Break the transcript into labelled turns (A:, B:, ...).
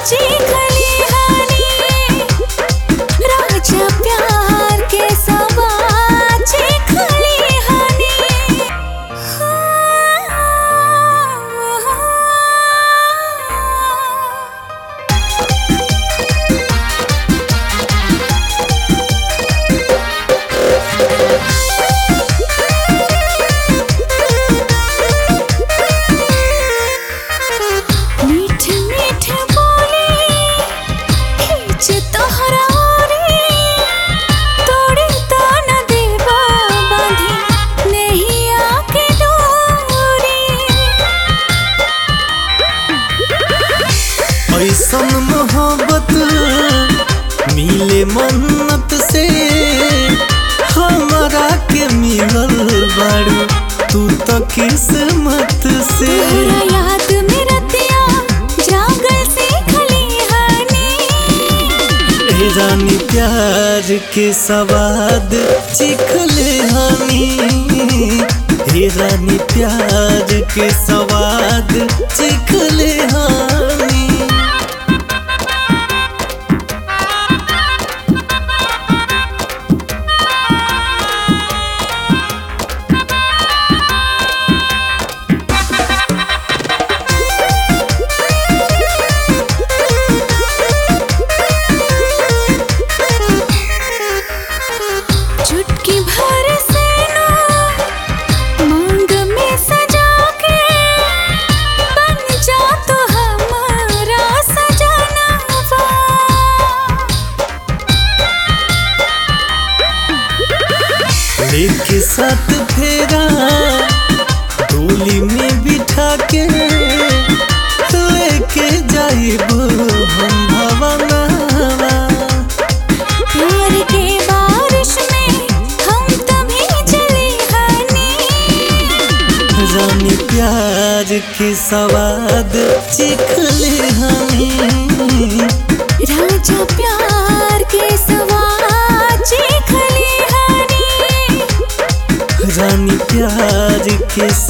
A: चिखली हनी राजा प्यार के सवाद चिखली हनी मीठ मीठ बोली खींच तोहरा रे तोड़े तो न देवा बांधी नहीं आके डोरी
B: ऐसन मोहब्बत मिले मन्नत से हमारा के मिलल बारू तू तो किस्मत से
A: तोहरा याद में रतिया जागल से खलिहानी
B: ए रानी प्यार के सवाद चिखले हानी हे रानी प्यार के सवाद चिखले हानी
A: चुटकी भर से ना मांग में सजा के बन जा तो हमारा सजनवा
B: लेके साथ फेरा डोली में बिठा के लेके जाइब हम भवनवा
A: प्यार के बारिश में हम तभी चले हनी
B: रानी प्यार के सवाद चिखले हनी
A: राजा प्यार के सवाद चिखली हनी
B: रानी प्यार के